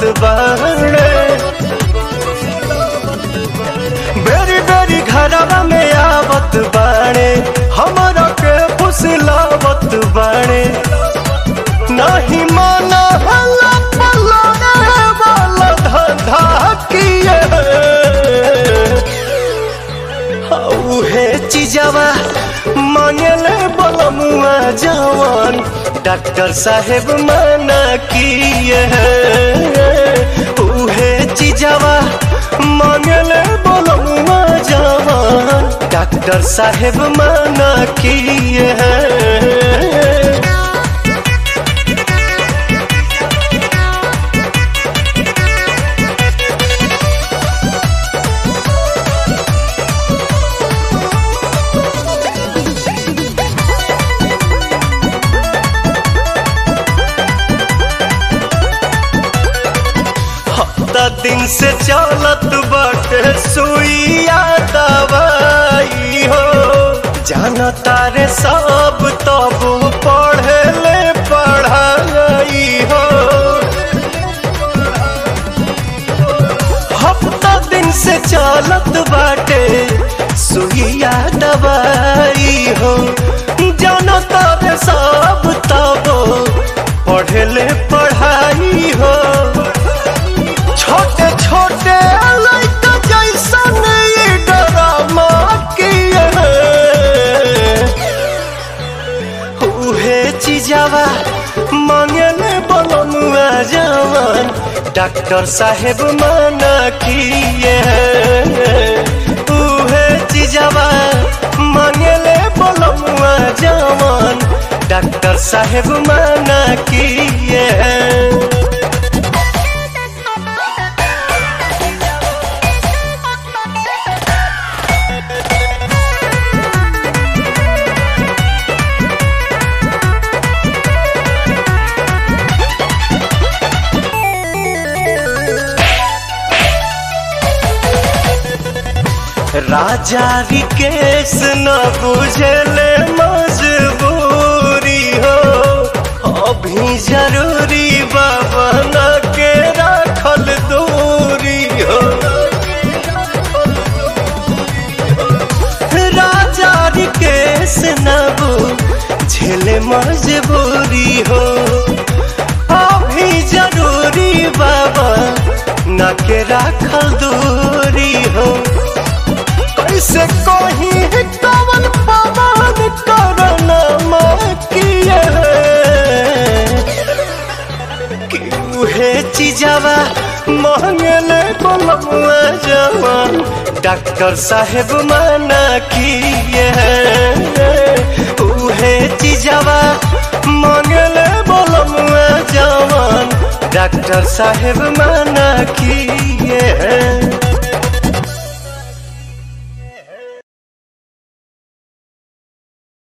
बाड़े बेरी बेरी घरवा में आवत बाड़े हमरा के फुसलावत बाड़े नहीं माना हल्ला पल्ला रे वाला धंधा किए उहे चीजवा मांगले बलमुआ जवान डॉक्टर साहेब मना किए उहे चीजवा मांगले बलमुआ जवान डॉक्टर साहेब मना किए हफ्ता दिन से चलत बाटे सुइया दवाई हो जाना तारे सब तब पढ़े ले पढ़ाई हो हफ्ता दिन से चलत बाटे सुइया दवाई हो जाना तारे सब तब पढ़े ले पढ़ाई हो छोटे छोटे लड़का जैसन ये ड्रामा किए उहे चीजवा मांगले बलमुआ जवान डॉक्टर साहेब मना किए उहे चीजवा मांगले बलमुआ जवान डॉक्टर साहेब मना किए राजा रिकेश न बुझले मजबूरी हो अभी जरूरी बाबा न के राखल दूरी हो राजा रिकेश न बुझले मजबूरी हो अभी जरूरी बाबा न के राखल दूरी हो कैसे कही कवन पवन करना किए कि उहे चीजवा मांगले बलमुआ जवान डॉक्टर साहेब मना किए उहे चीजवा मांगले बलमुआ जवान डॉक्टर साहेब मना किए